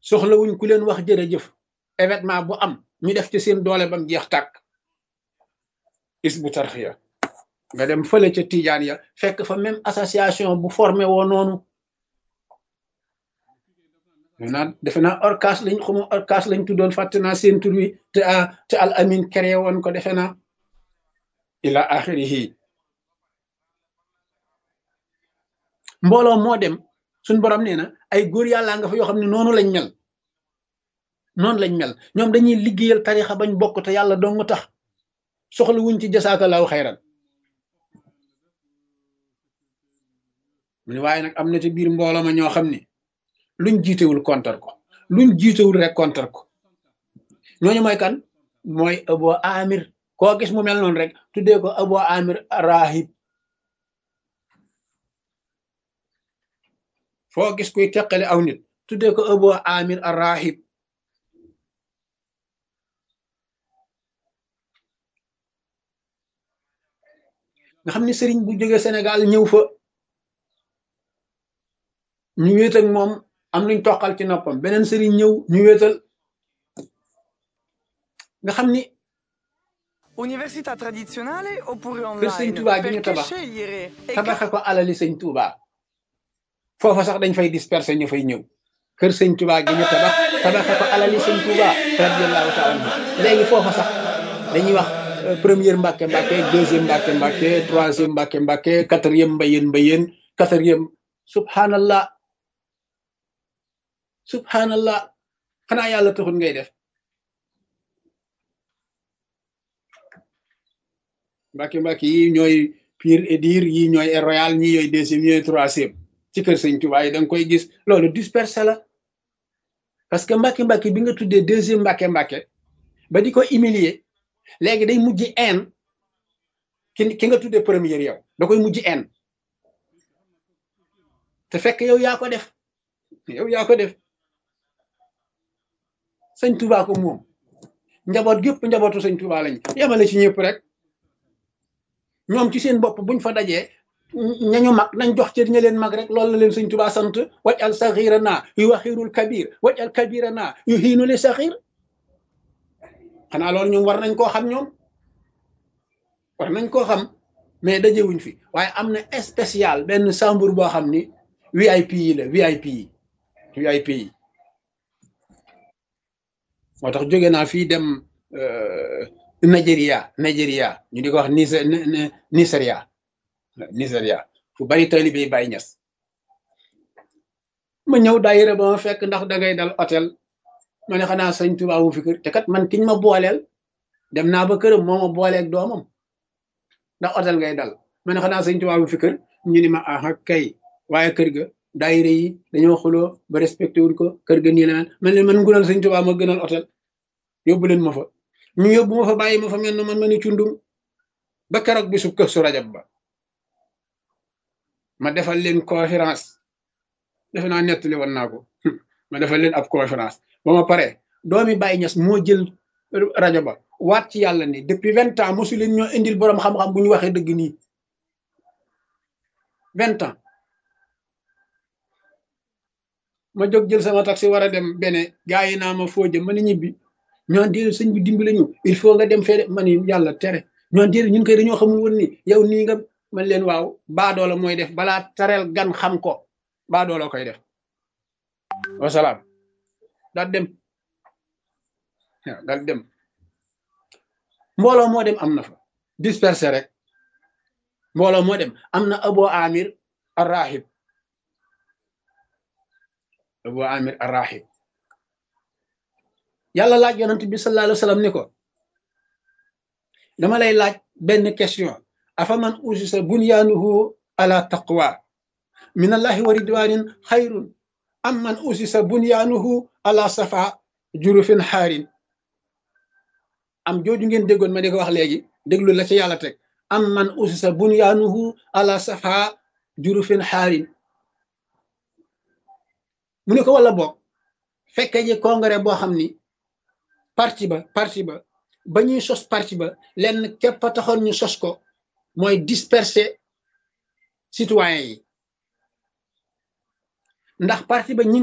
soxlawuñ ku leen wax jërëjëf événement bu am ñu def ci seen doole bam jeex tàkk is bu tarxiya nga dem fële ca tijaan ya fekk fa même association bu formé woo noonu naa defe naa orcas lañ xamu orcas lañ tuddoon fàtte naa seen tur wi te te al amin créé woon ko defe naa ila axirihi mbooloo moo dem suñ borom nee na ay góor yàllaa nga fa yoo xam ne noonu lañ mel noonu lañ mel ñoom dañuy liggéeyal tarixa bañ bokk te yàlla dong tax soxla wuñ ci jasaakallaahu xayran mu ne waaye nag am na ci biir mbooloo ma ñoo xam ne luñ jiitewul kontar ko luñ jiitewul rek kontar ko ñooñu mooy kan mooy abo amir koo gis mu mel noonu rek tuddee ko abo amir rahib foo gis kuy teqale aw nit tuddee ko abo amir rahib nga xam ne sëriñ bu jóge Sénégal ñëw fa ñu wéet ak moom am luñ toqal ci noppam beneen sëriñ ñëw ñu wéetal nga xam ni Università tradizionale oppure kër sëñ online? Touba gi ñu Perché tabax scegliere? E tabaxe ko alali sëñ Touba foofa sax dañ fay disperser ñu fay ñëw kër sëñ Touba gi ñu tabax tabaxe ko alali sëñ Touba radiyallahu taala anhu léegi foofa sax dañuy wax euh, première mbàkke mbàkke deuxième mbàkke mbàkke troisième mbàkke mbàkke quatrième mbayeen mbayeen quatrième subhanallah subhanallah xanaa yàlla taxul ngay def mbàkke mbàkke yi ñooy pire et dire yi ñooy Air royal ñi ñooy deuxième ñooy troisième ci kër sëñ Tuubaa yi da nga koy gis loolu dispersé la parce que mbàkke mbàkke bi nga tuddee deuxième mbàkke mbàkke ba di ko humilier léegi day mujj en ki ki nga tuddee première yow da koy mujj en te fekk yow yaa ko def yow yaa ko def sëñ Tuubaa ko moom njaboot gépp njabootu sëñ Tuubaa lañ yemale ci ñëpp rek ñoom ci seen bopp buñ fa dajee ñañu mag nañ jox cër ña leen mag rek loolu la leen sëñ Tuubaa sant waj al saxira naa yu waxirul kabir waj al kabira naa yu xiinu li saxir xanaa loolu ñoom war nañ koo xam ñoom war nañ koo xam mais dajewuñ fi waaye am na spécial benn chambre boo xam ni VIP yi la VIP yi VIP yi moo tax jóge naa fii dem euh, Nigeria Nigeria ñu di ko wax Niger Nigeria Nigeria fu bari taalibe yi Baay Ñas ma ñëw daayira ba ma fekk ndax dangay dal hôtel ma ne xanaa sëñ Tuubaa mu fi kër te kat man kiñ ma booleel dem naa ba këram moo ma booleeg doomam ndax hôtel ngay dal ma ne xanaa sëñ Tuubaa mu fi kër ñu ni ma aha kay waaye kër ga daayira yi dañoo xuloo ba respecté wuñ ko kër ga nii la man leen man ngunal sëñ Tuubaa ma gënal hôtel yóbbu leen ma fa ñu yóbbu ma fa bàyyi ma fa mel na man ma ni cundum ba keroog bisu kër su rajab ba ma defal leen conférence defe naa nettali woon naa ko ma defal leen ab conférence ba ma pare doomi Baye Niass moo jël rajo ba waat ci yàlla ni depuis vingt ans mosu leen ñoo indil boroom xam-xam bu ñu waxee dëgg nii vingt ans ma jóg jël sama taxi war a dem bene gaa yi naa ma foo jëm ma ni ñibbi ñoo déedéet sëñ bi dimbale ñu il faut nga dem fee ma ni yàlla tere ñoo déedéet ñun koy dañoo xamul woon ni yow nii nga man leen waaw baadoola mooy def balaa tareel gan xam ko baadoola koy def wasalaam daal dem waaw daal dem mbooloo moo dem am na fa dispersé rek mbooloo moo dem am na abo amir arrahib abo amir arrahib yàlla laaj yonent bi sallallahu alayhi wa sallam ni ko dama lay laaj benn question afa man usisa bunyaanuhu ala taqwa min allahi wa ridwanin xayrun am man usisa bunyaanuhu ala safa jurufin xaarin am jooju ngeen déggoon ma di ko wax léegi déglu la ci yàlla teg am man usisa bunyaanuhu ala safa jurufin xaarin mu ne ko wala boog fekke ji congrès boo xam ni parti ba parti ba ba ñuy sos parti ba lenn képp a taxoon ñu sos ko mooy disperser citoyens yi ndax parti ba ñi